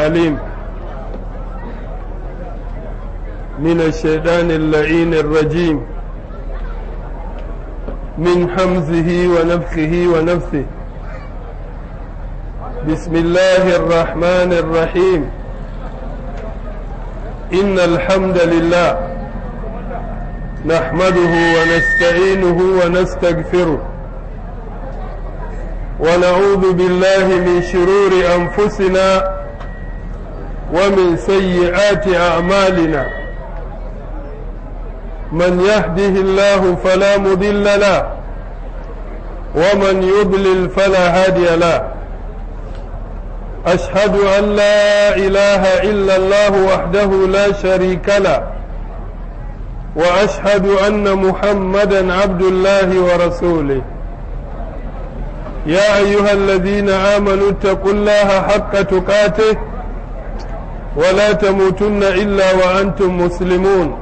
العليم من الشيطان اللعين الرجيم من حمزه ونفخه ونفثه بسم الله الرحمن الرحيم إن الحمد لله نحمده ونستعينه ونستغفره ونعوذ بالله من شرور أنفسنا ومن سيئات أعمالنا من يهده الله فلا مضل له ومن يضلل فلا هادي له أشهد أن لا إله إلا الله وحده لا شريك له وأشهد أن محمدا عبد الله ورسوله يا أيها الذين آمنوا اتقوا الله حق تقاته ولا تموتن إلا وأنتم مسلمون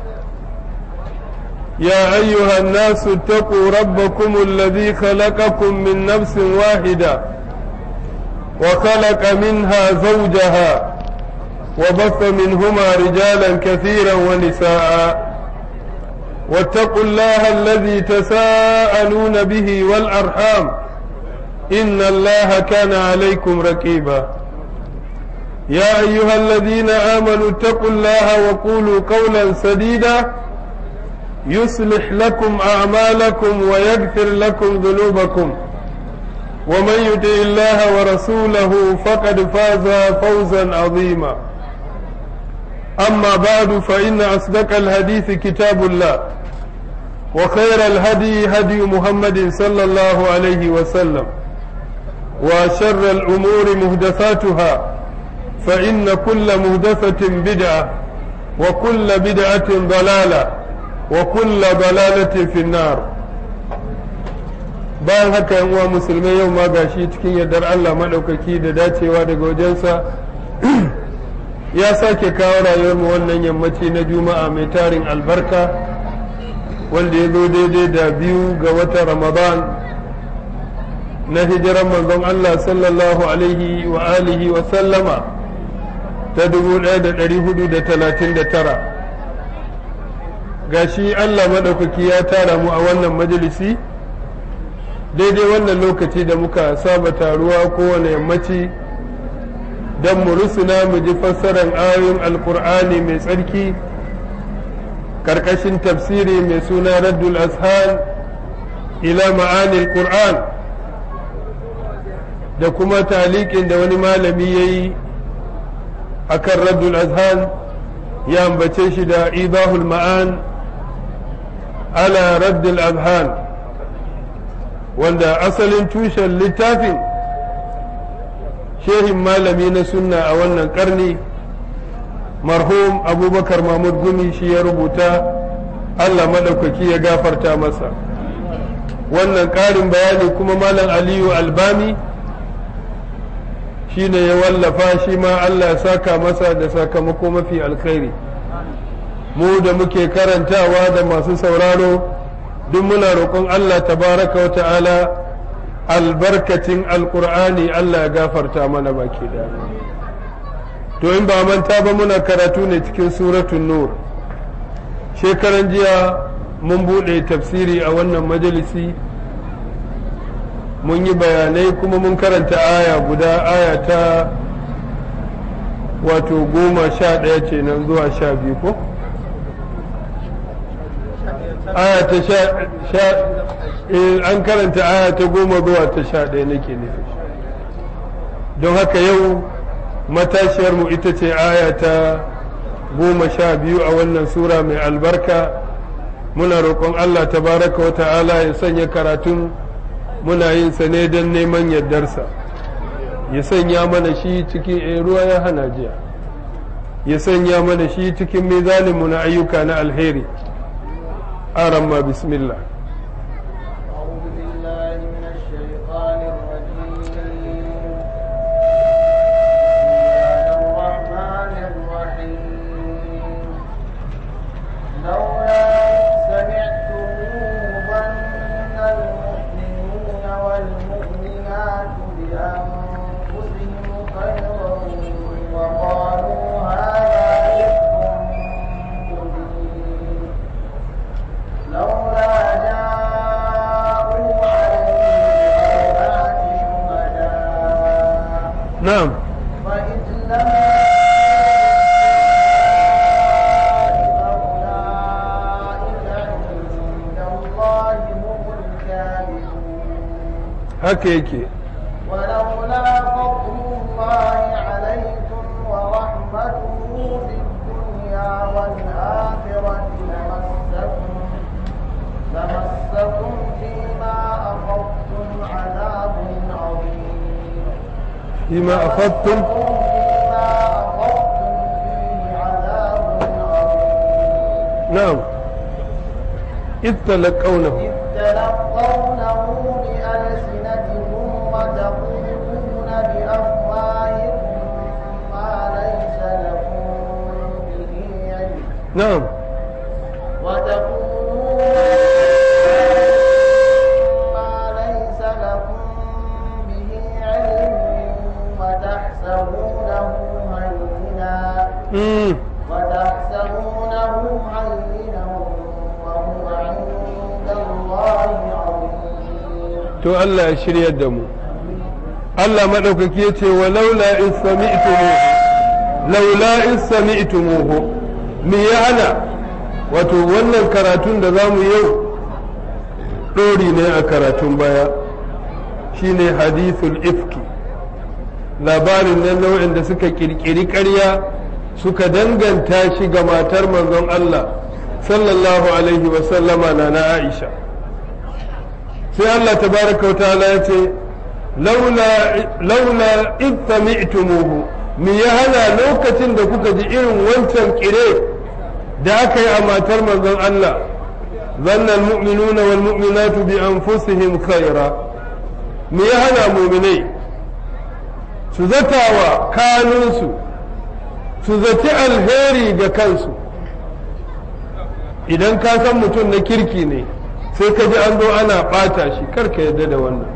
يا أيها الناس اتقوا ربكم الذي خلقكم من نفس واحدة وخلق منها زوجها وبث منهما رجالا كثيرا ونساء واتقوا الله الذي تساءلون به والأرحام إن الله كان عليكم رقيبا يا أيها الذين آمنوا اتقوا الله وقولوا قولا سديدا يصلح لكم أعمالكم ويغفر لكم ذنوبكم ومن يطع الله ورسوله فقد فاز فوزا عظيما أما بعد فإن أصدق الحديث كتاب الله وخير الهدي هدي محمد صلى الله عليه وسلم وشر الأمور مهدفاتها فإن كل مهدفة بدعة وكل بدعة ضلالة وكل ضلالة في النار bayan haka yan uwa musulmai yau ma gashi cikin yardar Allah maɗaukaki da dacewa daga wajensa ya sake kawo rayuwarmu wannan yammaci na juma'a mai tarin albarka wanda ya zo daidai da biyu ga watan ramadan na hijiran manzon Allah sallallahu alaihi wa alihi wa sallama ta 1439 gashi Allah maɗaukaki ya tara mu a wannan majalisi daidai wannan lokaci da muka saba taruwa kowane yammaci don mu rusuna mu ji fassarar ayoyin alkur'ani mai tsarki karkashin tafsiri mai suna raddul ashan ila ma'anil qur'an da kuma talikin da wani malami ya yi a kan raddul azhan ya ambace shi da idahul ma'an ala raddul azhan wanda asalin tushen littafin shehin malami na sunna a wannan karni marhum abubakar mahmud gumi shi ya rubuta allah maɗaukaki ya gafarta masa wannan ƙarin bayani kuma malam aliyu albami shi ne ya wallafa shi ma allah ya saka masa da sakamako mafi alkhairi mu da muke karantawa da masu sauraro duk muna roƙon Allah tabaraka wa ta'ala albarkacin alƙur'ani Allah ya gafarta mana baki da to in ba manta ba muna karatu ne cikin suratun nur shekaran jiya mun buɗe tafsiri a wannan majalisi mun yi bayanai kuma mun karanta aya guda aya ta wato goma sha ɗaya ce nan zuwa sha biyu ko? aya ta sha an karanta aya ta goma zuwa ta sha ɗaya nake nufi don haka yau matashiyarmu ita ce aya ta goma sha biyu a wannan sura mai albarka muna roƙon Allah tabaraka wa ta'ala ya sanya karatun muna yin sa ne don neman yardarsa ya sanya mana shi cikin ruwa ya hana jiya ya sanya mana shi cikin mizaninmu na ayyuka na alheri أرمى بسم الله أعوذ بالله من الشيطان الرجيم بسم الله الرحمن الرحيم لولا سمعتموه ظن المؤمنون والمؤمنات بأنفسهم خيرا فإن لم فأولئك عند الله هم الكاذبون haka yake ولولا فضل الله عليكم ورحمته في الدنيا والآخرة لمسكم لمسكم فيما أخذتم عذاب عظيم فيما أخذتم فيما أخذتم فيه عذاب عظيم نعم إذ تلقونه إذ تلقونه بألسنتكم وتقولون بأفواهكم ما ليس لكم به علم نعم وتقولون ما ليس لكم به علم وتحسبونه هينا مم. وتحسبونه هينا وهو عند الله عظيم to Allah ya shiryar da mu Allah maɗaukaki ya ce wa laula in sami'tumuhu laula in sami'tumuhu me ya hana wato wannan karatun da za mu yau ɗori ne a karatun baya shine hadithul ifki labarin nan nau'in da suka kirkiri ƙarya suka danganta shi ga matar manzon Allah sallallahu alaihi wasallama na na Aisha sai Allah tabaraka wa ta'ala ya ce laula id sami'tumuhu me ya hana lokacin da kuka ji irin wancan kire da aka yi a matar manzon Allah zanna almu'minuna wal mu'minatu bi anfusihim khaira me ya hana mu'minai su zatawa kanunsu su zaci alheri ga kansu idan ka san mutum na kirki ne sai ka ji an zo ana ɓata shi karka yadda da wannan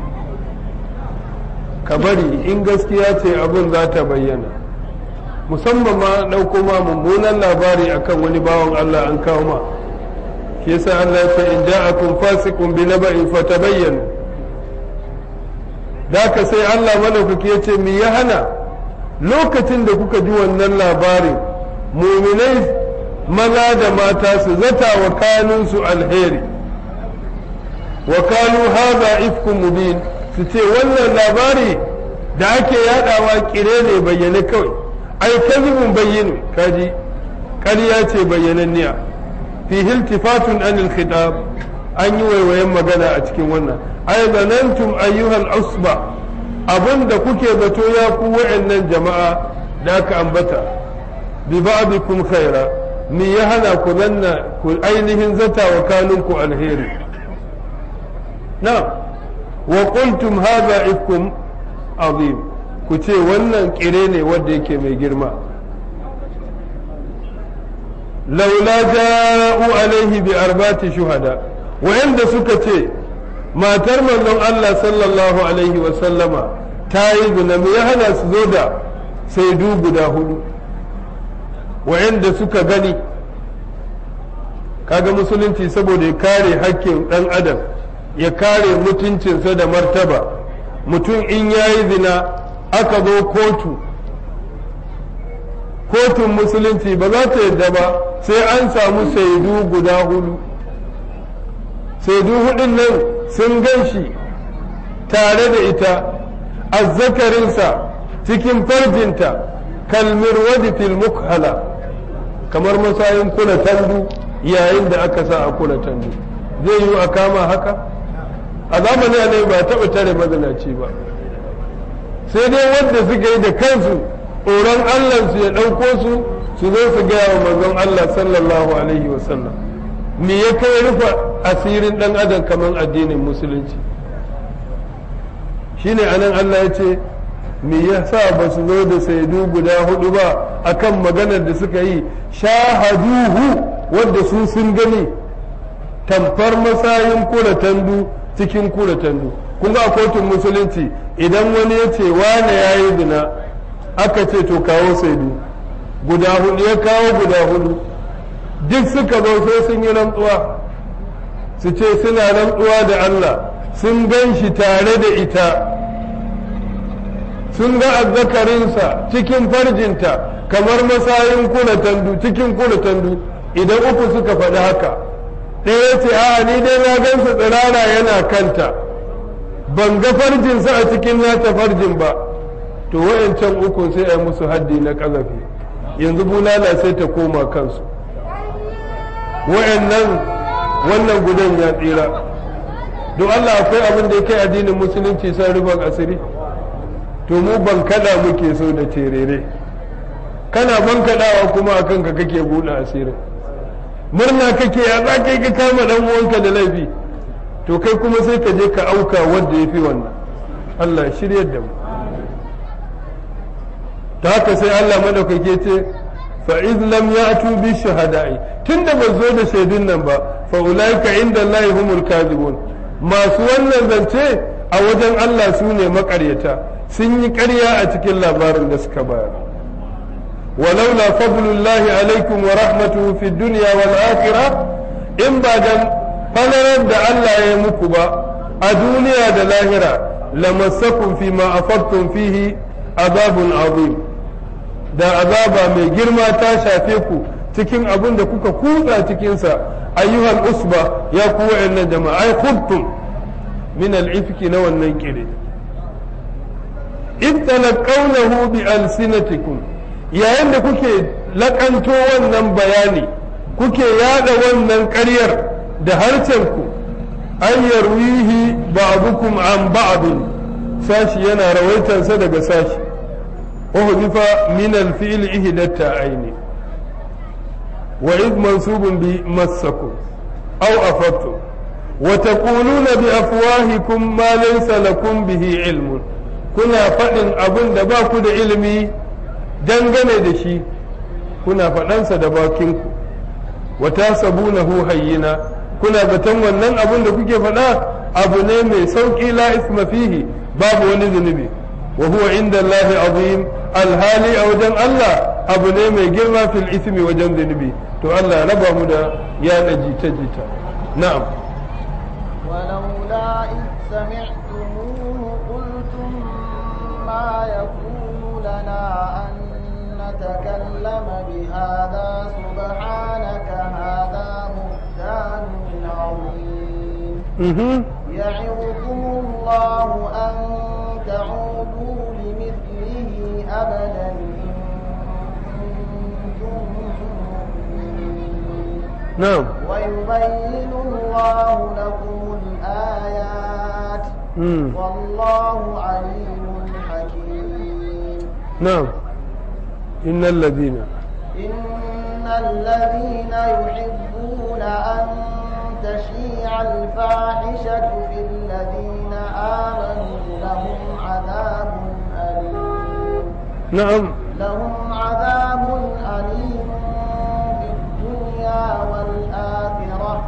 ka bari in gaskiya ce abin za ta bayyana musamman ma ɗauko ma mummunan labari akan wani bawan Allah an kawo ma shi yasa Allah ya ce in ja'akum fasiqun bi naba'in fatabayyanu da ka sai Allah madaukaki ya ce me ya hana lokacin da kuka ji wannan labarin muminai maza da mata su zata wa kanunsu alheri wa kanu haza ifkun mubin su ce wannan labari da ake yadawa kire ne bayyane kawai ai kazibun bayyinu kaji ƙarya ce bayyananniya fi hiltifatun anil khitab an yi waiwayen magana a cikin wannan ai zanantum ayyuhal usba abinda kuke zato ya ku wa'annan jama'a da aka ambata bi ba'dikum khaira me ya hana ku zanna ku ainihin zata wa kanunku alheri na wa qultum hadha ifkum azim ku ce wannan kire ne wanda yake mai girma laula ja'u alaihi bi arbati shuhada wa'anda suka ce matar manzon Allah sallallahu alaihi wa sallama ta yi zina me ya hana su zo da saidu guda hudu wa'anda suka gani kaga musulunci saboda ya kare hakkin dan adam ya kare mutuncinsa da martaba mutum in ya yi zina aka zo kotu kotun musulunci ba za ta yadda ba sai an samu saidu guda hudu saidu hudun nan sun gan shi tare da ita azzakarinsa cikin farjinta kalmir wadi fil mukhala kamar masayin kula tandu yayin da aka sa a kula tandu zai yi a kama haka a zamanin ne ba taɓa tare mazinaci ba sai dai wanda suka yi da kansu tsoron allansu ya ɗauko su su zo su gaya wa manzon Allah sallallahu alaihi wasallam me ya kai rufa asirin ɗan adam kamar addinin musulunci shine anan Allah ya ce me ya sa ba su zo da saidu guda hudu ba akan maganar da suka yi shahaduhu wadda su sun gani tamfar masayin kura tandu cikin kura tandu kun ga a kotun musulunci idan wani ya ce wane ya yi zina aka ce to kawo saidu guda hudu ya kawo guda hudu duk suka zo sai sun yi rantsuwa su ce suna rantsuwa da Allah sun gan shi tare da ita sun ga azzakarinsa cikin farjinta kamar masayin kula tandu cikin kula tandu idan uku suka faɗi haka ɗaya ce a ni dai na gansa tsirara yana kanta ban ga farjinsa a cikin nata farjin ba to wayancan uku sai a musu haddi na ƙazafi yanzu bulala sai ta koma kansu wayannan wannan gudan ya tsira don Allah akwai abin da ya kai addinin musulunci san rufin asiri to mu ban kada muke so da terere kana ban kadawa kuma a kanka kake buɗe asirin murna kake ya za ka yi ka kama dan uwanka da laifi to kai kuma sai ka je ka auka wanda ya fi wannan Allah shiryar da mu ta haka sai Allah madaukake ce fa iz lam ya'tu bi shahada'i tunda ban zo da shaidun nan ba fa ulaika inda Allah humul kadhibun masu wannan zance a wajen Allah su ne makaryata sun yi ƙarya a cikin labarin da suka bayar walaula fadlullahi alaikum wa rahmatuhu fi dunya wal akhirah in ba dan falalar da Allah ya yi muku ba a duniya da lahira lamassakum fi ma afartum fihi azabun azim da azaba mai girma ta shafe ku cikin abin da kuka kutsa cikinsa ayyuhal usba ya ku wa'annan jama'a ai khudtum min al-ifki na wannan kire in talaqawnahu bi alsinatikum yayin da kuke lakanto wannan bayani kuke yada wannan ƙaryar da harshen ku an yarwihi ba'dukum an ba'd sashi yana rawaitansa daga sashi وحذف من الفعل إحدى التاءين وإذ منصوب بمسكم أو أفدتم وتقولون بأفواهكم ما ليس لكم به علم كنا فإن أبن دباك علمي dangane da shi kuna faɗansa da bakinku wata sabunahu hayyina kuna zaton wannan abin da kuke faɗa abu ne mai sauƙi la isma fihi babu wani zunubi wa huwa inda Allah azim alhali a wajen Allah abu ne mai girma fil ismi wajen zunubi to Allah raba mu da yaɗa jita-jita na'am ولولا إذ سمعتموه قلتم ما يكون لنا أن نتكلم بهذا سبحانك هذا بهتان عظيم mhm يعظكم الله أن تعودوا لمثله أبدا إن كنتم مؤمنين na'am ويبين الله لكم الآيات mm والله عليم حكيم na'am innal ladina إن الذين يحبون أن تشيع الفاحشة في الذين آمنوا لهم عذاب أليم na'am لهم عذاب أليم في الدنيا والآخرة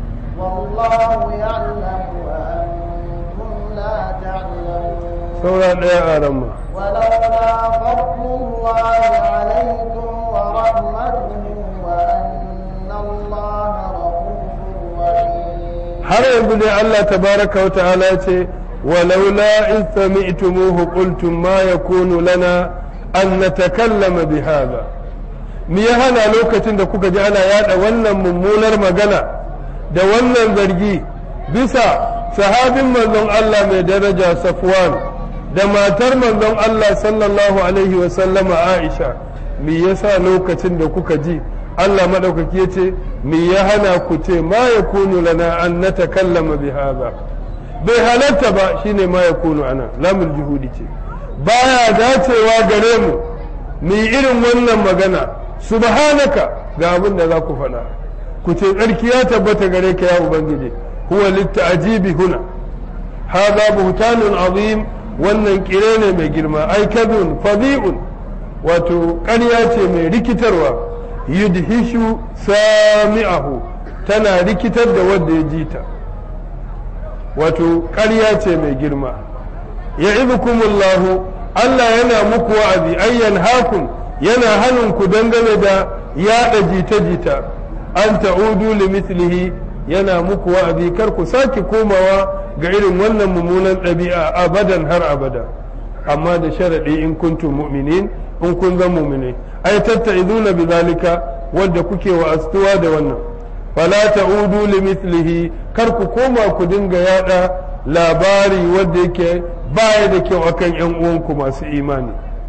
والله يعلم وأنتم لا تعلمون saura ɗaya a ramma ولولا فضل الله عليكم ورحمته وأن الله رؤوف رحيم har yanzu dai Allah tabaraka wa ta'ala ya ce walaula in sami'tumuhu qultum ma yakunu lana an natakallama bi hadha me ya hana lokacin da kuka ji ana yada wannan mummunar magana da wannan zargi bisa sahabin manzon Allah mai daraja Safwan da matar manzon Allah sallallahu alaihi wa sallama Aisha me yasa lokacin da kuka ji Allah madaukaki yace me ya hana ku ce ma yakunu lana an natakallama bi hadha bai halatta ba shine ma yakunu ana lamul juhudi ce baya dacewa gare mu mu yi irin wannan magana subhanaka ga abin da za ku faɗa ku ce tsarki ya tabbata gare ka ya ubangiji huwa litta'jibi huna hadha buhtanun azim wannan kire ne mai girma ai kadun fadi'un wato ƙarya ce mai rikitarwa yudhishu sami'ahu tana rikitar da wanda ya ji ta wato ƙarya ce mai girma ya'idukumullahu Allah yana muku wa'azi ayyan hakun yana hannun ku dangane da yaɗa jita-jita an ta'udu li mislihi yana muku wa'azi kar ku sake komawa ga irin wannan mummunan ɗabi'a abadan har abada amma da sharadi in kuntum mu'minin in kun zan mu'mine ai tatta'izuna bizalika wadda kuke wa astuwa da wannan fala ta'udu limithlihi kar ku koma ku dinga yada labari wanda yake baya da kyau akan yan uwanku masu imani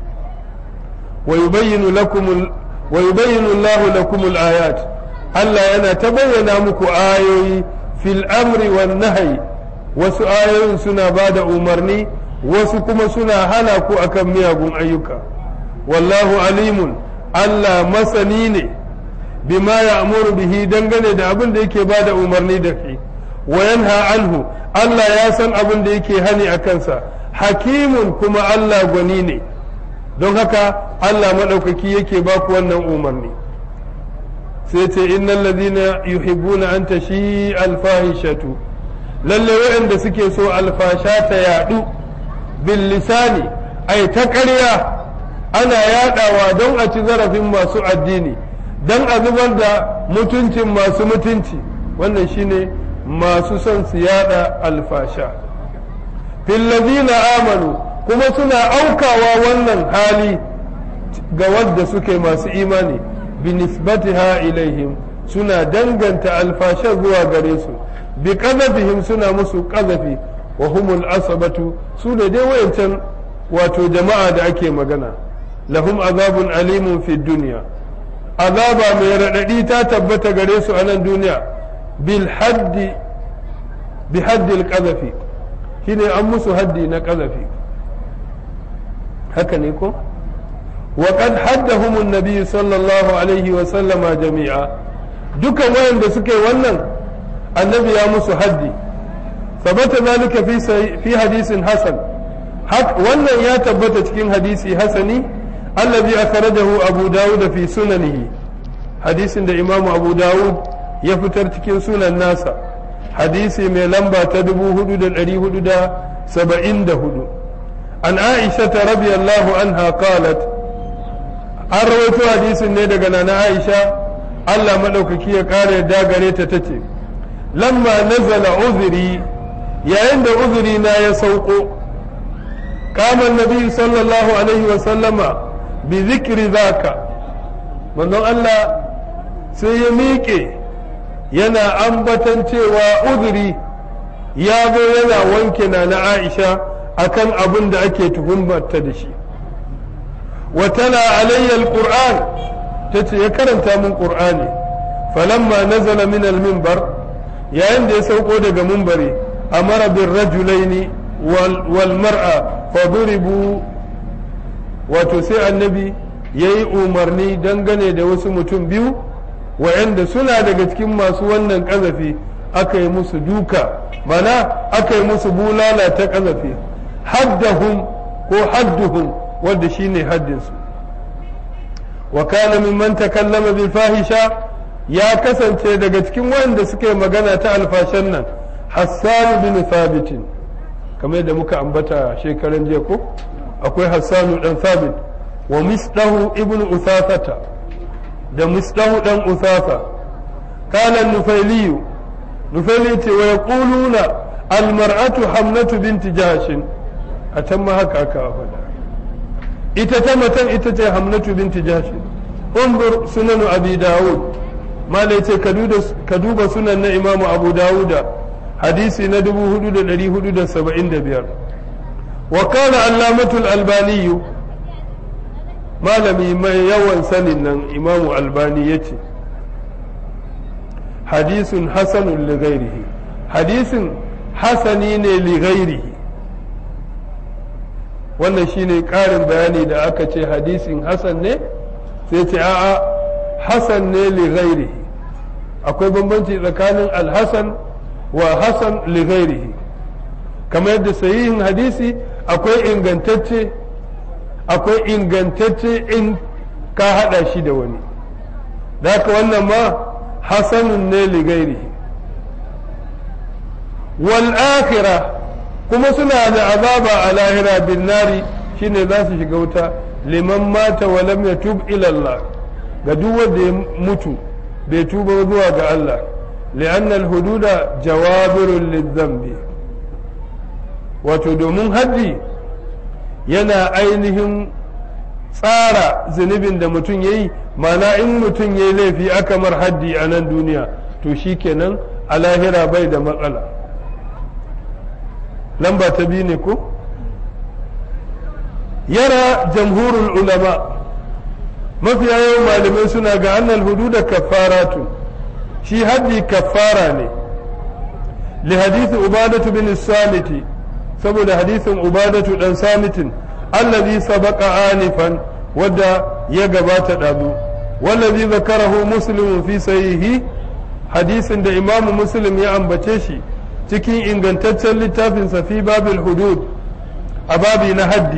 wa yubayyinu lakum wa yubayyinu Allahu lakum al-ayat Allah yana ta bayyana muku ayoyi fil amri wan nahyi wasu ayoyin suna bada umarni wasu kuma suna hana ku akan miyagun ayyuka wallahu alimun Allah masani ne bima ya'muru bihi dangane da abin da yake bada umarni da shi wa yanha anhu Allah ya san abin da yake hani a kansa hakimun kuma Allah gwani ne don haka Allah maɗaukaki yake ba ku wannan umarni sai ce innal ladina yuhibbuna an tashi alfahishatu lalle waɗanda suke so alfasha ta yaɗu bil lisani ai ta ƙarya ana yaɗawa don a ci zarafin masu addini don a zubar da mutuncin masu mutunci wannan shine masu son su yada alfasha fillazina amanu kuma suna aukawa wannan hali ga wadda suke masu imani binisbatiha ilaihim suna danganta alfasha zuwa gare su bi qadabihim suna musu qadafi wa humul asabatu su ne dai wayancan wato jama'a da ake magana lahum azabun alimun fi dunya azaba mai raɗaɗi ta tabbata gare su a nan duniya bil haddi bi haddil ƙazafi shine an musu haddi na ƙazafi haka ne ko wa qad haddahum an-nabi sallallahu alaihi wa sallama jami'a dukan wayanda suke wannan annabi ya musu haddi sabata zalika fi fi hadisin hasan wannan ya tabbata cikin hadisi hasani الذي أخرجه أبو داود في سننه حديث دا إمام أبو داود يفتر تكين سنن الناس حديث من لمبا تدبو هدود الأري هدود سبعين دا هدو عن عائشة رضي الله عنها قالت أرويت حديث نيدا قنانا عائشة الله ملوك كي قال دا قريت تتي لما نزل عذري يا عند عذرنا يسوق قام النبي صلى الله عليه وسلم bi zikiri zaka manzon Allah sai ya miƙe yana ambatan cewa uzuri ya zo yana wanke na na Aisha akan abin da ake tuhumarta da shi wa tana alayyal qur'an tace ya karanta min qur'ani falamma nazala min al-minbar yayin da ya sauko daga minbari amara bir rajulaini wal mar'a fa duribu wato sai annabi ya yi umarni dangane da wasu mutum biyu wa'anda suna daga cikin masu wannan ƙazafi aka yi musu duka mana aka yi musu bulala ta ƙazafi haddahum ko hadduhum wanda shine haddinsu wa kana mimman takallama bil fahisha ya kasance daga cikin wanda suka yi magana ta alfashan nan hassan bin thabitin kamar yadda muka ambata shekaran jiya ko akwai hassanu dan sabit wa misdahu ibn uthafata da misdahu dan uthafa kana nufailiyu nufaili ce wa yaquluna almar'atu hamnatu binti jahshin a can ma haka aka faɗa ita ta matan ita ce hamnatu binti jahshin unzur sunan abi dawud malai ce ka duba sunan na imamu abu dawuda hadisi na 4475 وقال علامة الألباني malami mai yawan sanin nan imamu albani ya ce hadisun hasanun lighairihi hadisin hasani ne lighairihi wannan shine ƙarin bayani da aka ce hadisin hasan ne sai ce a'a hasan ne lighairihi akwai bambanci tsakanin alhasan wa hasan lighairihi kamar yadda sahihin hadisi akwai ingantacce akwai ingantacce in ka hada shi da wani da haka wannan ma hasanun ne ligairihi wal akhira kuma suna da azaba a lahira bin nari shine za su shiga wuta liman mata wa lam yatub ila Allah ga duk wanda ya mutu bai tuba zuwa ga Allah li'anna al-hududa jawabirun lidhanbi wato domin haddi yana ainihin tsara zunubin da mutum ya yi mana in mutum ya yi laifi aka mar haddi a nan duniya to shi kenan a lahira bai da matsala lamba ta biyu ne ko yara jamhurul ulama mafiya yawan malamai suna ga annal hududa kafaratu shi haddi kafara ne li hadisi ubadatu bin samiti saboda hadisin ubadatu dan samitin allazi sabaqa anifan wadda ya gabata dazu wallazi zakarahu muslim fi sahihi hadisin da imamu muslim ya ambace shi cikin ingantaccen littafin sa fi babil hudud a babi na haddi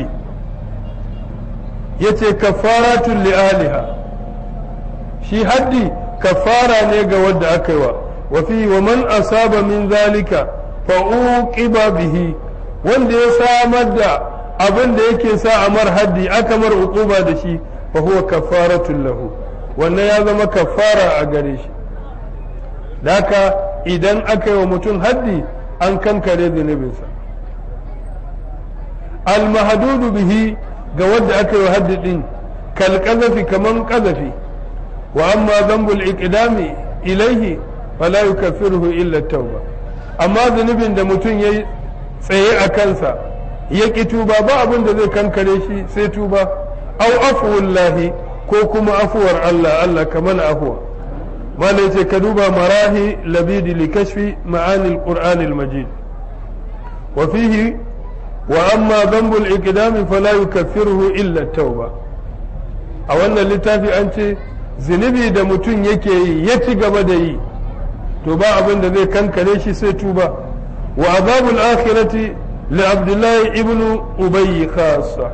yace kafaratun li aliha shi haddi kafara ne ga wadda aka yi wa wa fi wa man asaba min zalika fa uqiba bihi wanda ya samar da abin da yake sa a mar haddi aka mar uquba da shi fa huwa kafaratun lahu wannan ya zama kafara a gare shi daka idan aka yi wa mutum haddi an kankare zunubinsa al bihi ga wanda aka yi wa haddi din kal qazafi kaman qazafi wa amma dhanbul iqdami ilaihi fala yukaffiruhu illa tauba amma zunubin da mutum yayi tsaye a kansa ya ƙi tuba ba abin da zai kankare shi sai tuba au afuwullahi ko kuma afuwar Allah Allah kamar afuwa mala ce ka duba marahi labidi li kashfi ma'anil qur'anil majid wa fihi wa amma dhanbul iqdami fala yukaffiruhu illa tauba a wannan littafi an ce zunubi da mutum yake yi ya ci gaba da yi to ba abin da zai kankare shi sai tuba wa azabul akhirati li abdullahi ibnu ubay khassa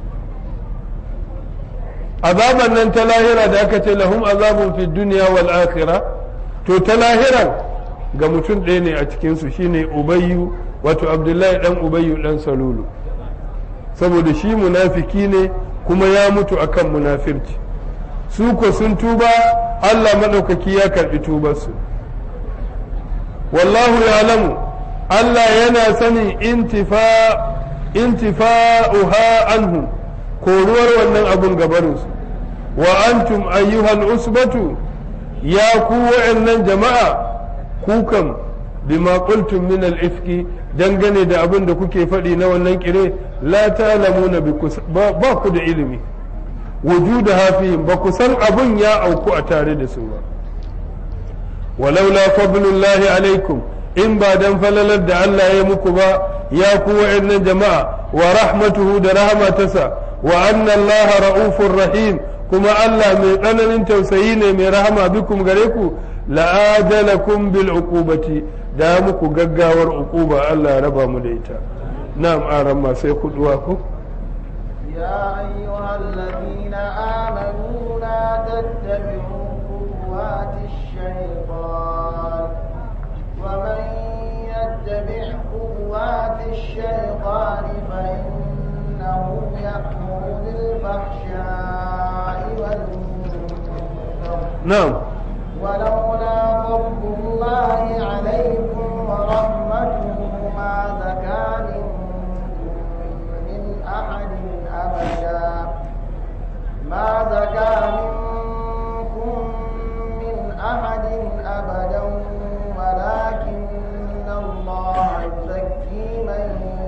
azaban nan ta lahira da aka ce lahum azabun fi dunya wal akhirah to ta lahiran ga mutum ɗaya ne a cikin su shine ubayyu wato abdullahi dan ubayyu dan salulu saboda shi munafiki ne kuma ya mutu akan munafirci su ko sun tuba Allah maɗaukaki ya karɓi tubarsu wallahu ya'lamu Allah yana sanin intifa intifa'uha anhu koruwar wannan abun gabarinsu wa antum ayyuhal usbatu ya ku wa'annan jama'a kukan bima qultum min al-ifki dangane da abin da kuke faɗi na wannan kire la ta'lamuna ba ku da ilimi wujuda hafihim ba ku san abun ya auku a tare da su ba walaula fadlullahi alaikum in ba dan falalar da Allah ya muku ba ya ku wa'annan jama'a wa rahmatuhu da rahmatasa wa anna Allah ra'ufur rahim kuma Allah mai tsananin tausayi ne mai rahama bikum gare ku la'ajalakum bil uqubati da muku gaggawar uquba Allah ya raba mu da ita na'am aran ma sai kuduwa ko يا أيها الذين آمنوا لا تتبعوا خطوات الشيطان ومن يتبع خطوات الشيطان فإنه يأمر بالفحشاء والمنكر na'am ولولا فضل الله عليكم ورحمته ما زكى منكم من أحد أبدا ما زكى منكم من أحد أبدا ولكن الله يزكي من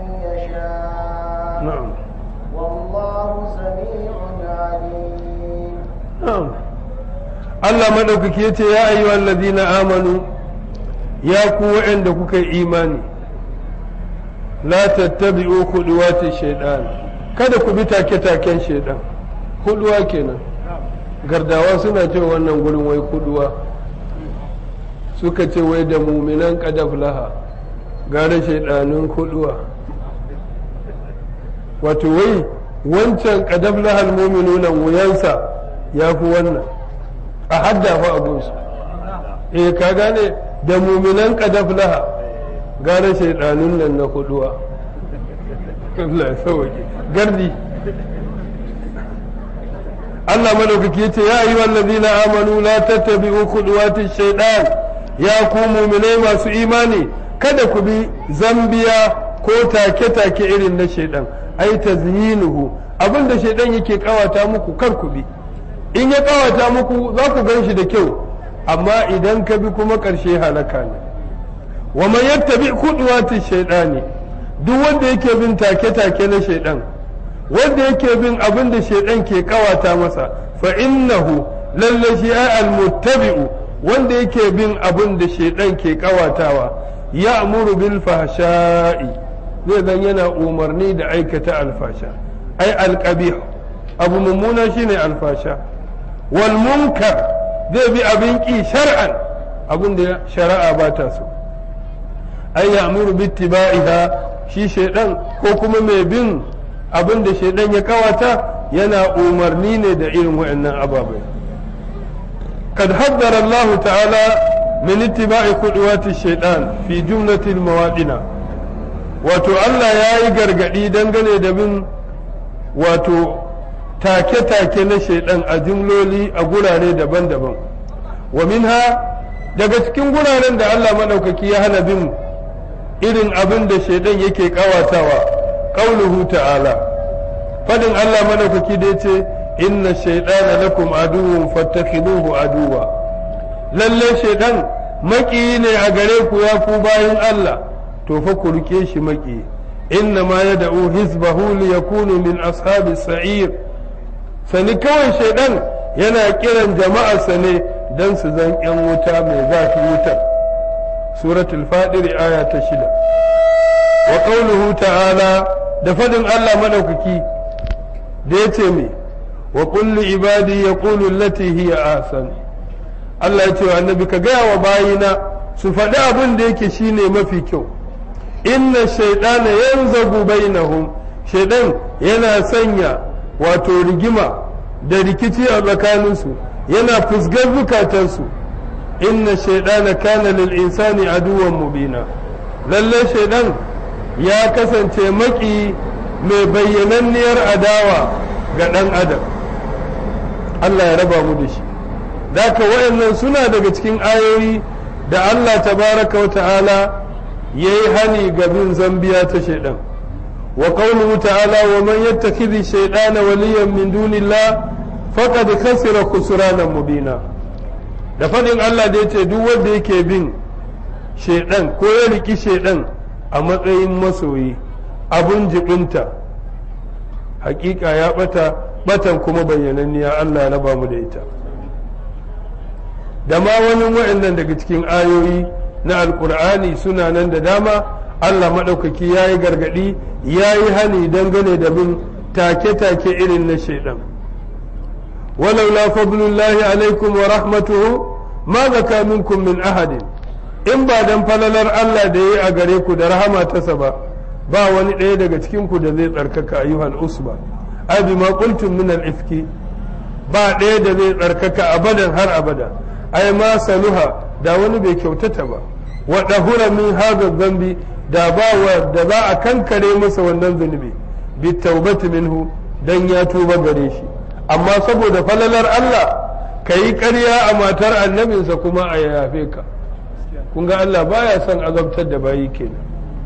يشاء na'am والله سميع عليم na'am Allah madaukaki yace ya ayyuhal ladina amanu ya ku wa'anda kuka yi imani la tattabi'u khuduwati shaytan kada ku bi take-taken shaytan huduwa kenan gardawa suna cewa wannan gurin wai huduwa suka ce wai da muminan kadaf laha gara shaidanun huduwa wato wai wancan kadaf lahal muminunan wuyansa ya fi wannan a haddafa abunsu eh ka gane da muminan kadaf laha gara shaidanun nan na huduwa Allah ya sauke gardi Allah madaukaki yace ya ayyuhal ladina amanu la tattabi'u khuduwati shaytan ya ku mu'minai masu imani kada ku bi zambiya ko take-take irin na shaidan ai tazyinuhu abin da shaidan yake kawata muku kar ku bi in ya kawata muku za ku gan shi da kyau amma idan ka bi kuma ƙarshe halaka ne wa man yattabi khudwati shaytani duk wanda yake bin take-take na shaidan wanda yake bin abin da shaidan ke kawata masa fa innahu lalle shi ai almuttabi'u wanda yake bin abin da shaidan ke kawatawa ya amuru bil fahsha'i zai zan yana umarni da aikata alfasha ai alqabih abu mummuna shine alfasha wal munkar zai bi abin ki shar'an abin da shari'a ba ta so ai ya amuru bittiba'iha shi shaidan ko kuma mai bin abin da shaidan ya kawata yana umarni ne da irin waɗannan ababai kad haddara Allah ta'ala min ittiba'i khudwati shaitan fi jumlatil mawadina wato Allah ya yi gargadi dangane da bin wato take-take na shaidan a jumloli a gurare daban-daban wa minha daga cikin guraren da Allah maɗaukaki ya hana bin irin abin da shaidan yake kawatawa qauluhu ta'ala fadin Allah madaukaki da yace inna shaytana lakum aduwwun fattakhiduhu aduwa lalle shaidan maki ne a gare ku ya ku bayin Allah to fa ku rike shi maki inna ma yad'u hizbahu li yakunu min ashabi sa'ir sani kawai shaidan yana kiran jama'arsa ne dan su zan yan wuta mai zafi wutar suratul fadir aya ta shida wa qawluhu ta'ala da fadin Allah madaukaki da yace me wa kullu ibadi yaqulu allati hiya ahsan Allah ya ce wa annabi ka gaya wa bayina su faɗi abin da yake shine mafi kyau inna shaytana yanzagu bainahum shaydan yana sanya wato rigima da rikici a tsakaninsu yana fusgar zukatansu inna shaidana kana lil insani aduwan mubina lalle shaidan ya kasance maki mai bayyananniyar adawa ga ɗan adam Allah ya raba mu da shi daka wayannan suna daga cikin ayoyi da Allah tabaraka wa ta'ala ya yi hani ga bin zambiya ta shaidan wa qawluhu ta'ala wa man yattakhidhi shaydana waliyan min dunillah faqad khasira khusranan mubina da faɗin Allah da ya ce duk wanda yake bin shaidan ko ya riki shaidan a matsayin masoyi abun jibinta hakika ya bata batan kuma bayyananniya Allah ya raba mu da ita da ma wani wa'annan daga cikin ayoyi na alkur'ani suna nan da dama Allah maɗaukaki ya yi gargaɗi ya yi hani dangane da bin take-take irin na shaidan ولولا فضل الله عليكم ورحمته ما زكى منكم من أحد in ba dan falalar Allah da ya yi a gare ku da rahama tasa ba ba wani ɗaya daga cikin ku da zai tsarkaka ayyuhal usba ai bima qultum min al ifki ba ɗaya da zai tsarkaka abadan har abada ai ma saluha da wani bai kyautata ba wa dahura min hadha dhanbi da ba wa da za a kankare masa wannan zunubi bi taubati minhu dan ya tuba gare shi amma saboda falalar Allah ka yi ƙarya a matar annabinsa kuma a yafe ka kun ga Allah baya son azabtar da bayi kenan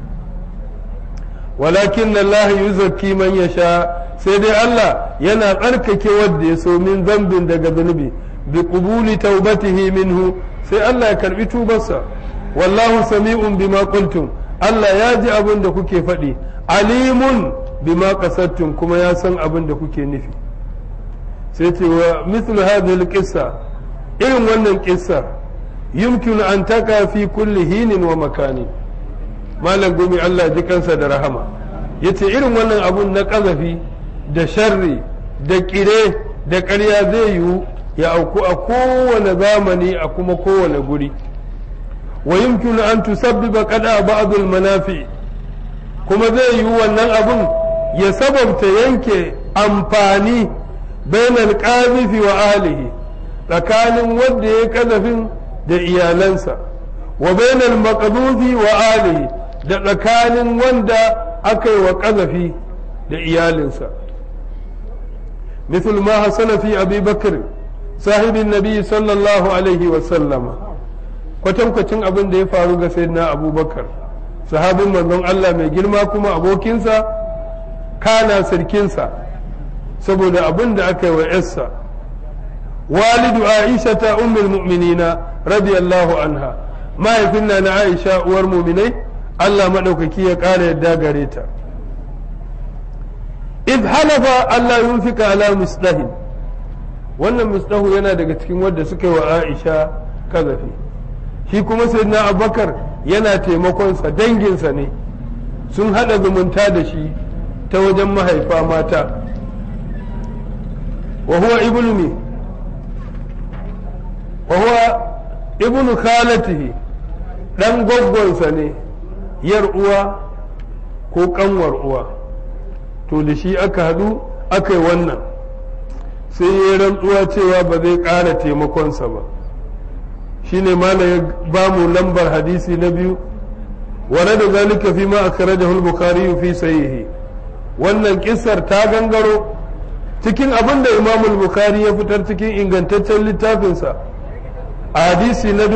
walakin Allah yuzakki man yasha sai dai Allah yana tsarkake wanda ya so min zambin daga zunubi bi qubuli taubatihi minhu sai Allah ya karbi tubarsa wallahu sami'un bima qultum Allah ya ji abin da kuke faɗi alimun bima kasattum kuma ya san abin da kuke nufi sai ce wa mithlu hadhihi alqissa irin wannan kissa yumkinu an taka fi kulli hinin wa makani malam gumi Allah ji kansa da rahama yace irin wannan abun na kazafi da sharri da kire da ƙarya zai yiwu ya auku a kowane zamani a kuma kowane guri wa yumkinu an tusabbiba qada ba'd manafi kuma zai yiwu wannan abun ya sababta yanke amfani bainal qazifi wa ahlihi tsakanin wanda ya kazafin da iyalansa wa bainal maqdufi wa ahlihi da tsakanin wanda aka yi wa kazafi da iyalinsa مثل ما حصل في أبي بكر صاحب النبي صلى الله عليه وسلم kwatankwacin abin da ya faru ga sayyidina abubakar sahabin manzon Allah mai girma kuma abokinsa kana sarkinsa saboda abin da aka yi wa yarsa walidu aisha ta ummul mu'minina radiyallahu anha mahaifin na na aisha uwar muminai Allah maɗaukaki ya ƙara yadda gare ta idh halafa Allah yunfika ala misdahin wannan misdahu yana daga cikin wadda suka yi wa aisha kazafi shi kuma sayyidina abubakar yana taimakonsa danginsa ne sun haɗa zumunta da shi ta wajen mahaifa mata wa huwa ibnu mi wa huwa ibnu khalatihi dan gwaggwansa ne yar uwa ko kanwar uwa to da shi aka haɗu aka yi wannan sai ya rantsuwa cewa ba zai ƙara taimakonsa ba shine malam ya ba mu lambar hadisi na biyu wane da zalika fi ma akhrajahu al-bukhari fi sahihi wannan kissar ta gangaro cikin abin da imam al-bukhari ya fitar cikin ingantaccen littafinsa a hadisi na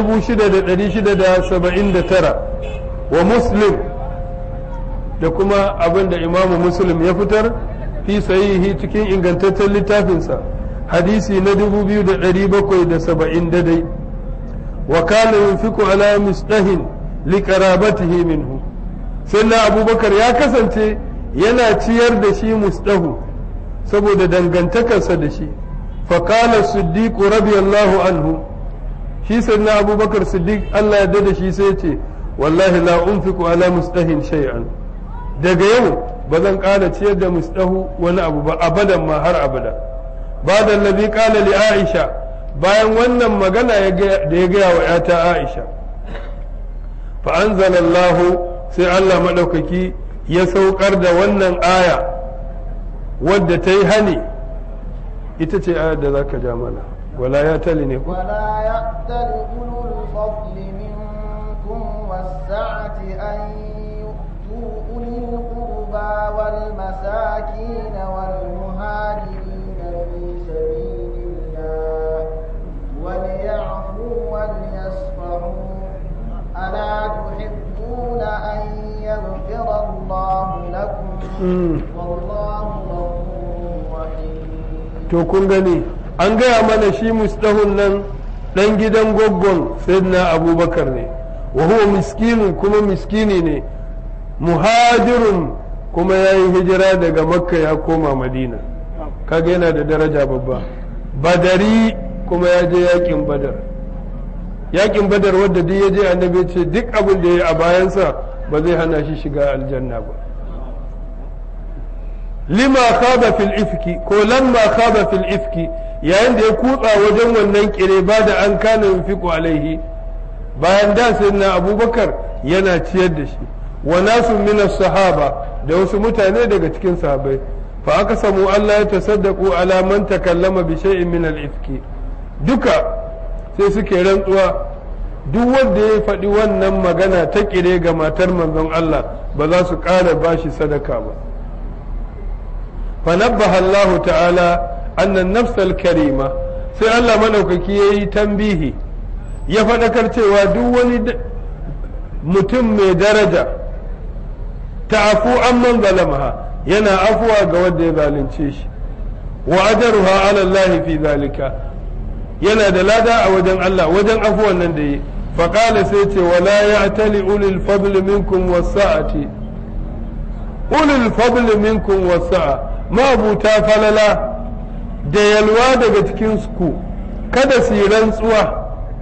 6679 wa muslim da kuma abin da imamu muslim ya fitar fi sahihi cikin ingantaccen littafinsa hadisi na 2770 daidai wa kana yunfiku ala misdahin liqarabatihi minhu sannan abubakar ya kasance yana ciyar da shi musdahu saboda dangantakarsa da shi faƙala siddiq radiyallahu anhu shi sannan abubakar siddiq Allah ya da shi sai ce wallahi la unfiku ala musdahin shay'an daga yau ba zan ƙara ciyar da musdahu wani abu ba abadan ma har abada ba da nabi ƙala li aisha bayan wannan magana da ya gaya wa ‘yata Aisha, fa'anzalallahu sai Allah maɗaukaki ya saukar da wannan aya wadda ta yi hani ita ce ayar da za ka ja mana, wala ya tali ne ku? ولا يأتل أولو الفضل منكم والسعة أن يؤتوا أولي القربى والمساكين والمهاجرين في سبيل الله وليعفوا وليصفحوا ألا تحبون أن يغفر الله لكم والله غفور رحيم To kun gani, an gaya mana shi mustahun nan ɗan gidan gwaggon sayyidina abubakar ne, wa huwa miskinin kuma miskini ne, muhajirun kuma ya yi hijira daga makka ya koma madina, kaga yana da daraja babba. Badari kuma ya je yakin badar yakin badar wadda duk ya je annabi ce duk abin da ya yi a bayansa ba zai hana shi shiga aljanna ba lima khaba fil ifki ko lamma khaba fil ifki yayin da ya kutsa wajen wannan kire ba da an kana yunfiqu alaihi bayan da sayyidina abubakar yana ciyar da shi wa nasu min sahaba da wasu mutane daga cikin sahabbai fa aka samu Allah ya tasaddaqu ala man takallama bi shay'in min al-ifki duka sai suke rantsuwa duk wanda ya faɗi wannan magana ta kire ga matar manzon Allah ba za su ƙara bashi sadaka ba fanabbaha Allah ta'ala annan nafsal karima sai Allah madaukaki ya yi tambihi ya faɗakar cewa duk wani mutum mai daraja ta'afu amman zalamaha yana afuwa ga wanda ya zalunce shi wa ajruha ala Allah fi zalika yana da lada a wajen Allah wajen afuwan nan da yi faƙala sai ce wala ya tali ulil fadl minkum wasa'ati ulil fadl minkum wasa'a mabuta falala da yalwa daga cikin ku kada su yi rantsuwa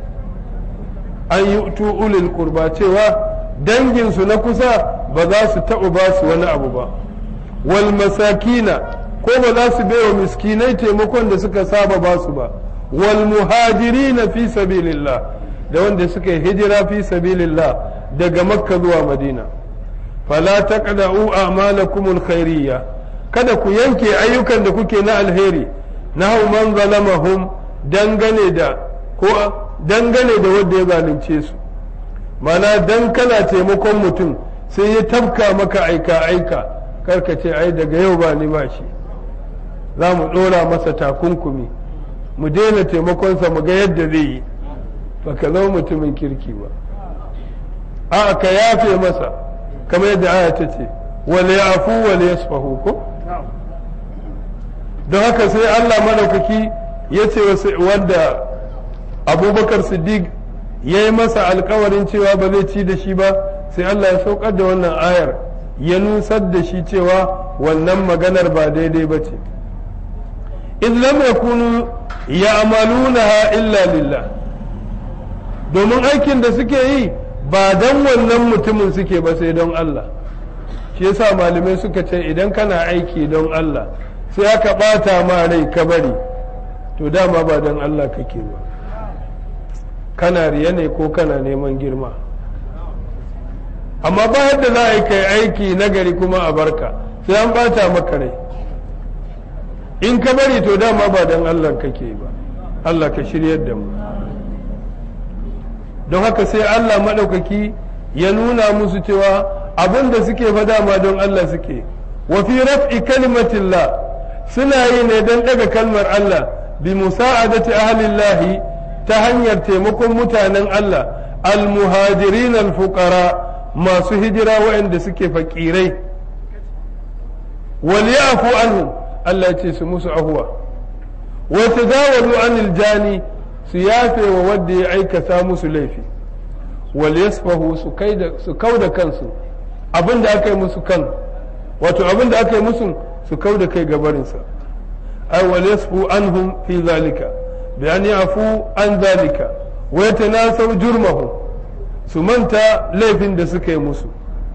an yi tu ulil kurba cewa danginsu na kusa ba za su taɓa ba su wani abu ba wal masakina ko ba za su baiwa miskinai taimakon da suka saba ba su ba wal muhajirina fi sabilillah da wanda suka yi hijira fi sabilillah daga makka zuwa madina fala taqda'u a'malakum alkhairiyya kada ku yanke ayyukan da kuke na alheri nahu man zalamahum dangane da ko dangane da wanda ya zalunce su mana dan kana taimakon mutum sai ya tafka maka aika aika karka ce ai daga yau ba ni ba shi za mu ɗora masa takunkumi mu daina taimakonsa mu ga yadda zai yi ba ka zama mutumin kirki ba a ka yafe masa kamar yadda aya ta ce wale afu wale yasfahu ko don haka sai Allah madaukaki ya ce wanda abubakar siddiq ya yi masa alkawarin cewa ba zai ci da shi ba sai Allah ya saukar da wannan ayar ya nusar da shi cewa wannan maganar ba daidai ba ce in lam yakunu ya'malunaha illa lillah domin aikin da suke yi ba don wannan mutumin suke ba sai don Allah shi yasa malamai suka ce idan kana aiki don Allah sai aka bata ma rai ka bari to dama ba don Allah kake ba kana riya ne ko kana neman girma amma ba yadda za a yi kai aiki nagari kuma a barka sai an bata maka rai in ka bari to dama ba don Allah kake ba Allah ka shiryar da mu don haka sai Allah maɗaukaki ya nuna musu cewa abin da suke fa dama don Allah suke wa fi raf'i kalimatillah suna yi ne don ɗaga kalmar Allah bi musa'adati ahlillahi ta hanyar taimakon mutanen Allah al-muhajirin al-fuqara masu hijira waɗanda suke fakirai wal ya'fu anhum Allah ce su musu ahuwa wa tazawalu anil jani su yafe wa wanda ya aikata musu laifi wal yasfahu su kai da su kauda kansu abinda aka yi musu kan wato abinda aka yi musu su kauda kai gabarinsa ay wal yasfu anhum fi zalika bi an yafu an zalika wa yatanasaw jurmahu su manta laifin da suka yi musu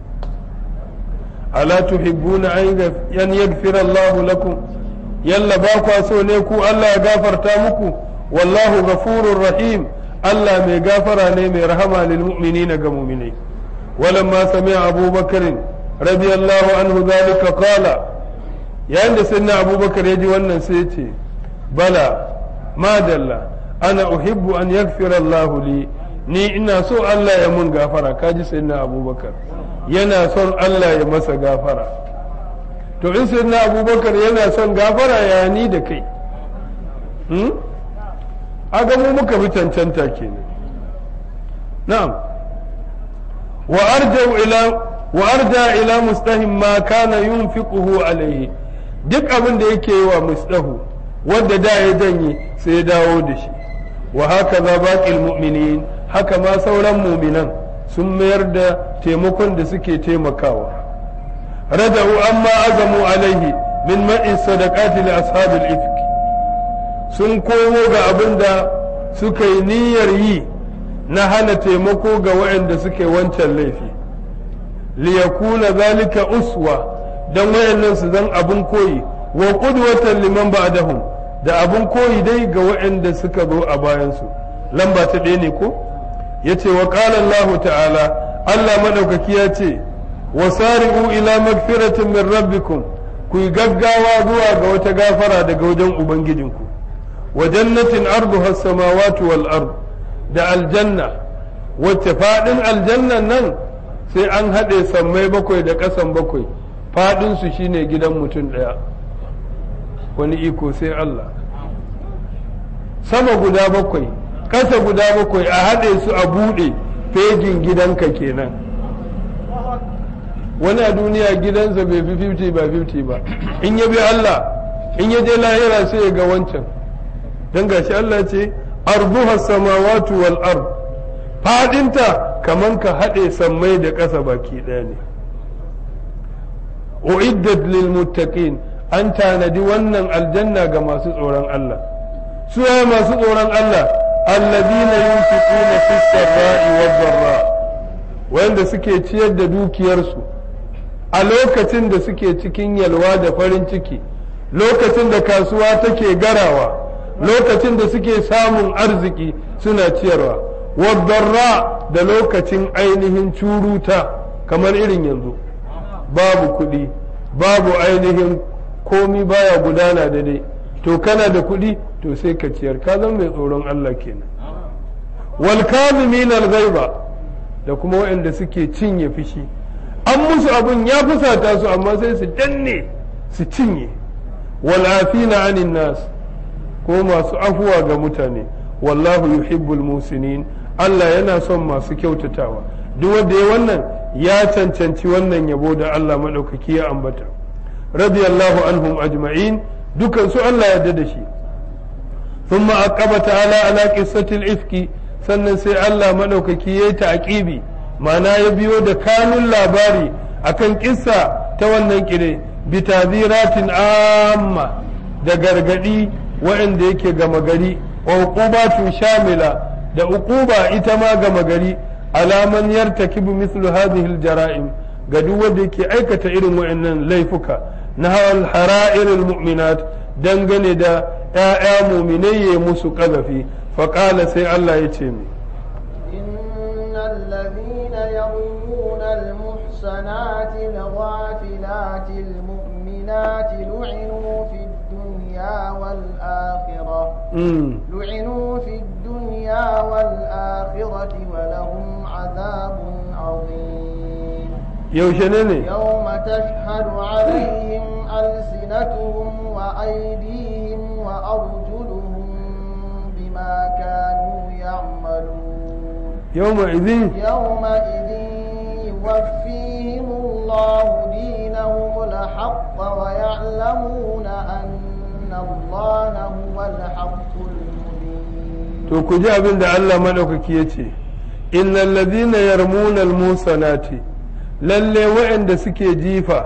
ala tuhibbuna an yaghfira Allah lakum yalla ba kwa so ne ku Allah ya gafarta muku wallahu ghafurur rahim Allah mai gafara ne mai rahama lil mu'minina ga mu'minai walamma sami'a Abu Bakar radiyallahu anhu zalika qala yayin da sayyidina Abu Bakar ya ji wannan sai ya ce bala madalla ana uhibbu an yaghfira Allah li ni ina so Allah ya mun gafara kaji sayyidina Abu Bakar yana son Allah ya masa gafara to in sayyidina Abu Bakar yana son gafara ya ni da kai hmm? aga mu muka fi cancanta kenan na'am wa arja ila wa arja ila mustahim ma kana yunfiquhu alayhi duk abin da yake yi wa mustahu wanda da ya janye sai ya dawo da shi wa haka za baqil mu'minin haka ma sauran mu'minan sun mayar da taimakon da suke taimakawa raja'u amma azamu alaihi min ma'i sadaqati li ashabil ifk sun komo ga abin da suka yi niyyar yi na hana taimako ga waɗanda suke wancan laifi liyakuna zalika uswa don waɗannan su zan abin koyi wa qudwatan liman ba'dahum da abin koyi dai ga waɗanda suka zo a bayansu lamba ta ɗaya ne ko yace wa qala Allah ta'ala Allah madaukaki ya ce wasari'u ila magfiratin min rabbikum ku yi gaggawa zuwa ga wata gafara daga wajen ubangijinku wa jannatin arduha samawati wal ard da aljanna wacce fadin aljannan nan sai an haɗe sammai bakwai da ƙasan bakwai fadin su shine gidan mutum ɗaya wani iko sai Allah sama guda bakwai ƙasa guda bakwai a haɗe su a buɗe fejin gidanka kenan wani a duniya gidansa bai fi 50 ba 50 ba in ya bi Allah in ya je lahira sai ya ga wancan don gashi Allah ce arduha samawatu wal ard fadinta kaman ka haɗe sammai da ƙasa baki ɗaya ne uiddat lil muttaqin an tanadi wannan aljanna ga masu tsoron Allah su masu tsoron Allah alladhina yunfiquna fis sarra'i wad dharra wanda suke ciyar da dukiyarsu a lokacin da suke cikin yalwa da farin ciki lokacin da kasuwa take garawa lokacin da suke samun arziki suna ciyarwa wadarra da lokacin ainihin curuta kamar irin yanzu babu kuɗi babu ainihin komi baya gudana da dai to kana da kuɗi to sai ka ciyar ka zama mai tsoron Allah kenan wal kazimin al ghaiba da kuma waɗanda suke cinye fushi an musu abun ya fusata su amma sai su danne su cinye wal afina anin nas ko masu afuwa ga mutane wallahu yuhibbul musinin Allah yana son masu kyautatawa duk wanda ya wannan ya cancanci wannan yabo da Allah madaukaki ya ambata radiyallahu anhum ajma'in dukan su Allah ya yarda da shi thumma aqaba ta'ala ala qissatil ifki sannan sai Allah madaukaki yayi ta'qibi ma'ana ya biyo da kanun labari akan kissa ta wannan kire bi tadhiratin amma da gargadi waɗanda yake gama gari wa uqubatu shamila da uquba ita ma gama gari alaman yartakibu mislu hadhihi aljara'im ga duk wanda yake aikata irin waɗannan laifuka na hawal hara'irul mu'minat dangane da ‘ya'ya muminai ya musu ƙazafi faƙala sai Allah ya ce mi. إن الذين يرمون المحصنات الغافلات المؤمنات لعنوا في الدنيا والآخرة لعنوا في الدنيا والآخرة ولهم عذاب عظيم يوشنني يوم تشهد عليهم ألسنتهم وأيديهم وأرجلهم بما كانوا يعملون يومئذ يومئذ يوفيهم الله دينهم الحق ويعلمون أن الله هو الحق المبين to ku ji abin da Allah maɗaukaki ya ce innal ladina yarmuna almusanati lalle waɗanda suke jifa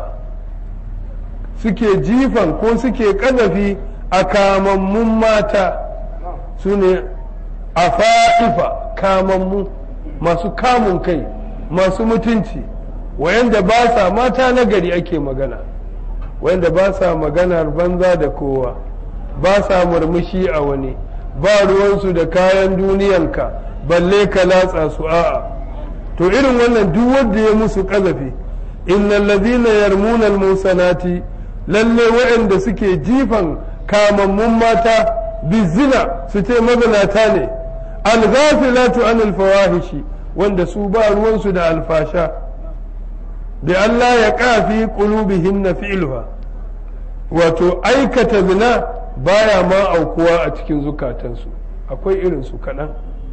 suke jifan ko suke ƙazafi a kamammun mata su ne a fa'ifa kamammu masu kamun kai masu mutunci wayanda ba sa mata na gari ake magana wayanda ba sa maganar banza da kowa ba sa murmushi a wani ba ruwansu da kayan duniyanka balle ka latsa su a'a to irin wannan duk wanda ya musu ƙazafi innal ladhina yarmuna al-musanati lalle waɗanda suke jifan kamammun mata bizina su ce mazinata ne al-ghafilatu anil fawahishi wanda su ba ruwansu da alfasha bi Allah ya kafi qulubihin na fi'luha wato aikata zina baya ma aukuwa a cikin zukatansu akwai irin su kaɗan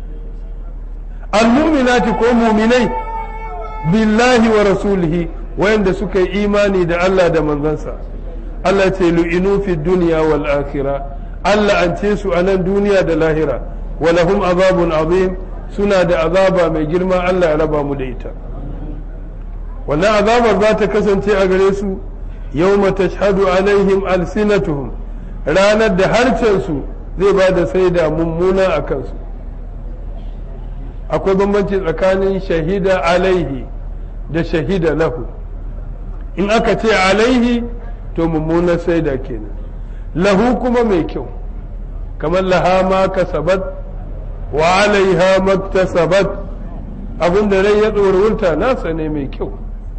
al-mu'minati ko muminai billahi wa rasulihi wayanda suka yi imani da Allah da manzansa Allah ce lu'inu fi duniya wal akhirah Allah an ce su a nan duniya da lahira wa lahum azabun azim suna da azaba mai girma Allah ya raba mu da ita wannan azabar za ta kasance a gare su yawma tashhadu alaihim alsinatuhum ranar da harcen su zai ba da saida mummuna a kansu akwai bambanci tsakanin shahida alaihi da shahida lahu in aka ce alaihi to mummunar saida kenan lahu kuma mai kyau kamar laha ma kasabat wa alaiha maktasabat abin da rai ya wuta nasa ne mai kyau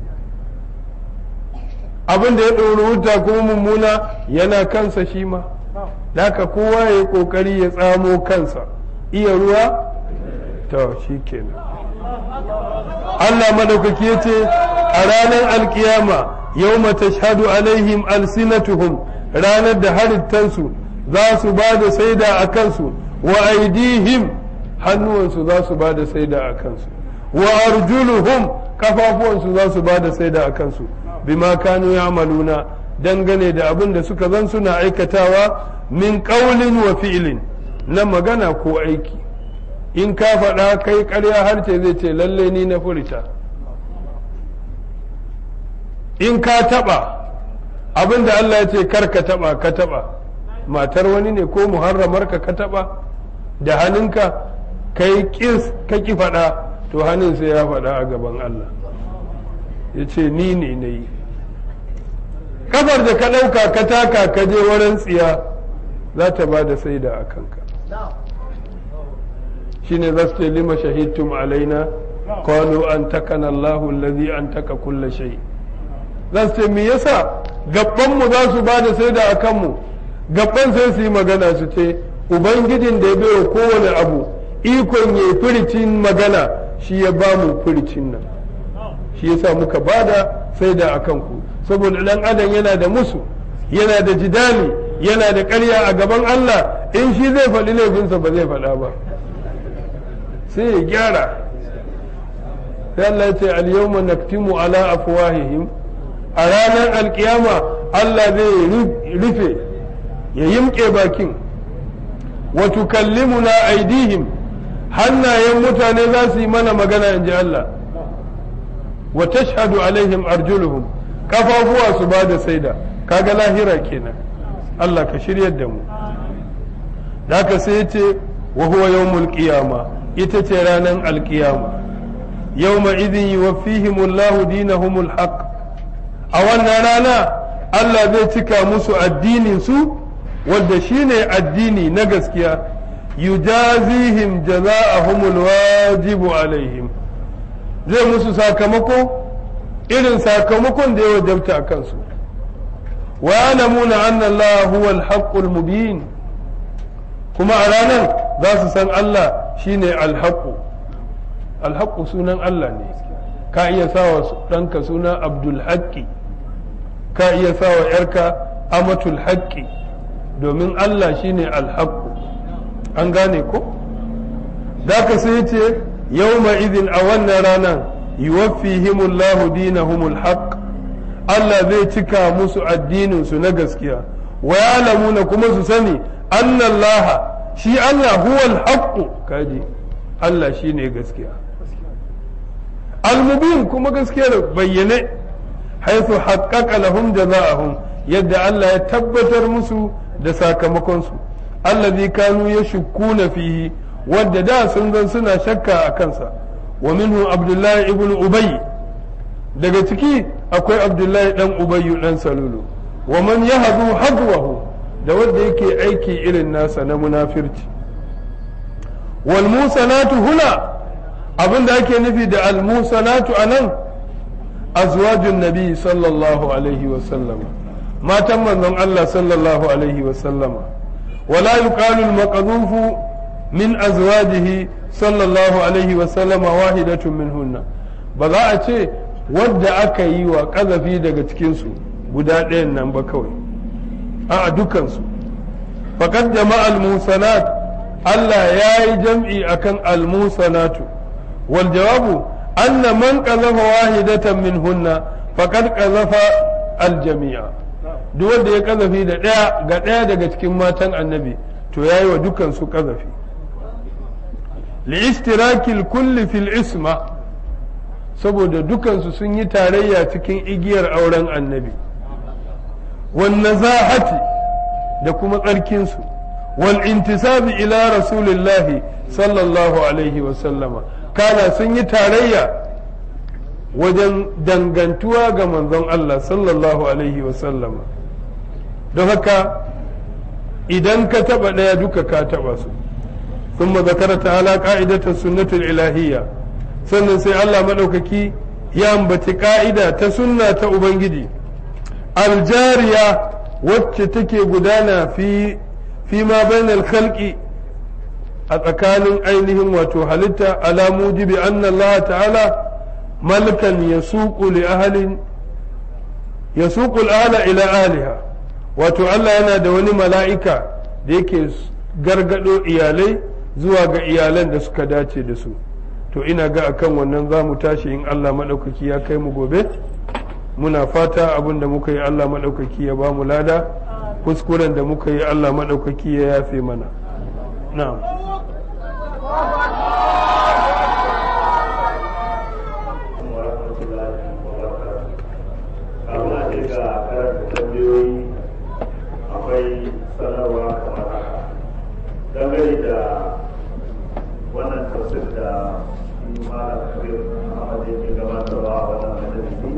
abin da ya wuta kuma mummuna yana kansa shi ma haka kowa ya yi ƙoƙari ya tsamo kansa iya ruwa to shi kenan Allah madaukaki ya ce a ranar alkiyama yau mata shahadu alaihim alsinatuhum ranar da halittansu za su ba da saida a kansu wa aidihim hannuwansu za su ba da saida a kansu wa arjuluhum kafafuwansu za su ba da saida a kansu bima kanu ya'maluna dangane da abin da suka zan suna aikatawa min qaulin wa fi'lin na magana ko aiki in ka faɗa kai ƙarya harce zai ce lalle ni na furta in ka taɓa abin da Allah ya ce kar ka taɓa ka taɓa matar wani ne ko muharramar ka ka taɓa da hannunka kai kis ka ki faɗa to hannun sai ya faɗa a gaban Allah ya ce ni ne na yi kafar da ka ɗauka ka taka ka je wurin tsiya za ta ba da saida a kanka shine za su ce lima shahidtum alaina qalu an takana Allahu allazi an taka kulla shay za su ce me yasa gabban mu za su ba da saida a kanmu gabban sai su yi magana su ce ubangijin da ya bai kowane abu ikon ya firicin magana shi ya ba mu firicin nan shi yasa muka bada saida a kanku saboda dan adam yana da musu yana da jidali yana da ƙarya a gaban Allah in shi zai faɗi laifinsa ba zai faɗa ba sai ya gyara sai Allah ya ce al-yawma naktimu ala afwahihim a ranar alkiyama Allah zai rufe ya yimke bakin wa tukallimuna aidihim hannayen mutane za su yi mana magana in ji Allah wa tashhadu alaihim arjuluhum kafafuwa su ba da saida kaga lahira kenan Allah ka shiryar da mu da haka sai ya ce wa huwa yawmul qiyama ita ce ranar alkiyama yawma idin yuwaffihimullahu dinahumul haqq a wannan rana Allah zai cika musu addinin su wanda shine addini na gaskiya yujazihim jaza'ahumul wajibu alaihim zai musu sakamako irin sakamakon da ya wajabta a kansu wa ya'lamuna anna Allah huwa al-haqqul mubin kuma a ranar za su san Allah shine al-haqqu al-haqqu sunan Allah ne ka iya sawa ɗanka suna Abdul Haqqi ka iya sawa ‘yarka Amatul Haqqi domin Allah shine al-haqqu an gane ko da ka sai ce yawma idin a wannan ranar yuwaffihimullahu dinahumul haqq Allah zai cika musu addininsu na gaskiya wa ya'lamuna kuma su sani annallaha shi Allah huwal haqqu kaji Allah shine gaskiya al-mubin kuma gaskiyar bayyane haythu haqqaqa lahum jazaa'ahum yadda Allah ya tabbatar musu da sakamakon su allazi kanu yashkuna fihi wadda da sun zan suna shakka a kansa wa minhu abdullahi ibn ubay daga ciki akwai abdullahi dan ubayyu dan salulu wa man yahdu hadwahu da wanda yake aiki irin nasa na munafirci wal musanatu huna abinda ake nufi da al musanatu anan azwajun nabi sallallahu alaihi wa sallama matan manzon Allah sallallahu alaihi wa sallama ولا يقال المقذوف من أزواجه صلى الله عليه وسلم واحدة منهن بذا أتي wadda aka yi wa ƙazafi daga cikinsu guda ɗayan nan ba kawai a dukansu faƙad jama'a al-musanat Allah ya yi jam'i akan al-musanatu wal jawabu anna man qazafa wahidatan min hunna faqad qazafa al-jami'a duk wanda ya kazafi da ɗaya ga ɗaya daga cikin matan annabi to ya yi wa dukansu kazafi li'ishtirakil kulli fil isma saboda dukansu sun yi tarayya cikin igiyar auren annabi wan nazahati da kuma tsarkinsu wal intisabi ila rasulillahi sallallahu alaihi wa sallama kana sun yi tarayya wajen dangantuwa ga manzon Allah sallallahu alaihi wa sallama don haka idan ka taba ɗaya duka ka taba su ثم ذكر تعالى قاعدة السنة الإلهية sannan sai Allah maɗaukaki ya ambaci ƙa'ida ta sunna ta Ubangiji aljariya wacce take gudana fi fi ma bainal khalqi a tsakanin ainihin wato halitta ala mujibi anna Allah ta'ala malkan yasuqu li ahlin yasuqu al-ala ila aliha wato Allah yana da wani mala'ika da yake gargado iyalai zuwa ga iyalan da suka dace da su to ina ga akan wannan za mu tashi in Allah maɗaukaki ya kai mu gobe muna fata abin da muka yi Allah maɗaukaki ya ba mu lada kuskuren da muka yi Allah maɗaukaki ya yafe mana na'am akwai sanarwa kamar haka dangane da wannan tafsir da shi malam kabir Ahmad yake gabatarwa a wannan majalisi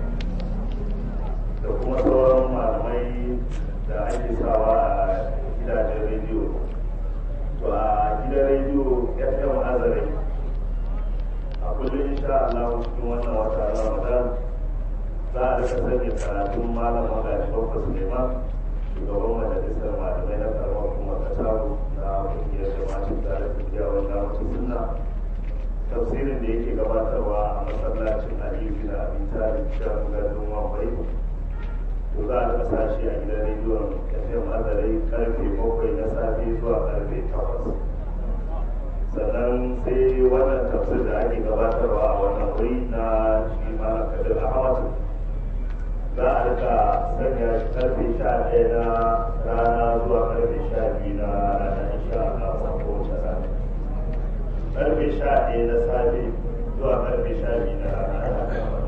da kuma sauran malamai da ake sawa a gidajen rediyo to a gidan rediyo FM Azare a kullum insha Allah cikin wannan wata Ramadan za a rika sanya karatun malam Magaji Bakwa Suleiman shugaban majalisar malamai na karamar kuma kasaru na kungiyar jama'atin tare da kyawun damar sunna tafsirin da yake gabatarwa a masallacin aliyu bin abi talib shan gandun wambai to za a rika sashi a gidan rediyon fm azarai karfe bakwai na safe zuwa karfe takwas sannan sai wannan tafsir da ake gabatarwa a wannan wuri na shi malam kadir ahmad za a rika sanya ɗaya na rana zuwa karfe sha biyu na rana insha Allah a kowace rana karfe sha ɗaya na safe zuwa karfe sha biyu na rana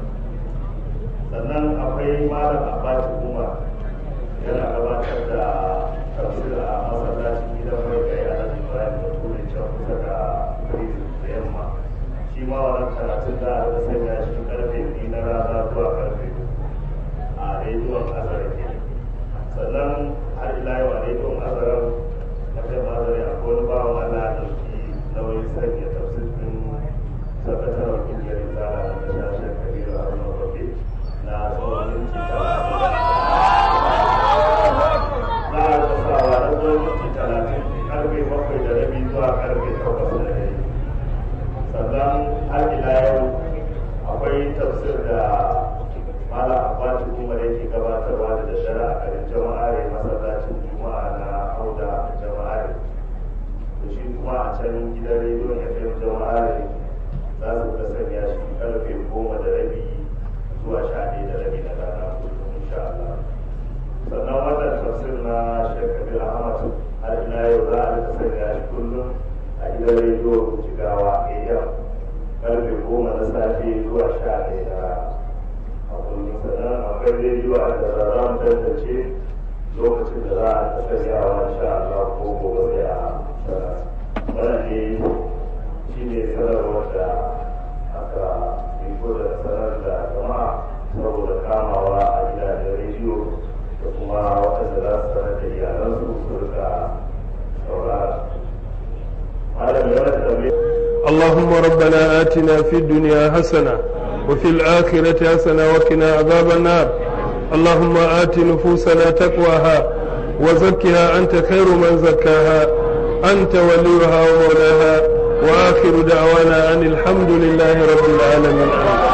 sannan akwai malam abbas umar yana gabatar da tafsir a masallacin gidan mai kai a nan ibrahim da ture can kusa da prison da yamma shi ma wannan karatun da aka sanya shi karfe biyu na rana zuwa karfe a rediyon azara ke sannan har ila yau a rediyon azara na kai mazari akwai wani bawan allah da ɗauki nauyin sanya tafsir din sakataren kungiyar izala na kasashen kabiru haruna babbe na tsawon minti talatin za a kasawa na tsawon minti talatin karfe bakwai da rabi zuwa karfe takwas da rabi sannan har ila yau akwai tafsir da mala abbatu kuma da yake gabatarwa da daddare a garin jama'are masallacin juma'a na auda jama'are da shi kuma a can gidan rediyon fm jama'are za su ga sanya shi karfe goma da rabi zuwa sha ɗaya da rabi na rana kullum insha Allah sannan wannan tafsir na Sheikh Kabir Ahmad har ila yau za a rika sanya shi kullum a gidan rediyo Jigawa AM karfe goma na safe zuwa sha ɗaya na rana a kullum sannan akwai rediyo a da za mu tantance lokacin da za a sanyawa insha Allah ko gobe sai a sanar wannan ne shi ne sanarwar da aka riko da sanar da jama'a saboda kamawa a gidajen rediyo da kuma waɗanda za su sanar da iyalansu su rika saurara. Malam ya wata tambaye. اللهم ربنا آتنا في الدنيا حسنة وفي الآخرة حسنة وقنا عذاب النار اللهم آت نفوسنا تقواها وزكها أنت خير من زكاها أنت وليها ومولاها وآخر دعوانا أن الحمد لله رب العالمين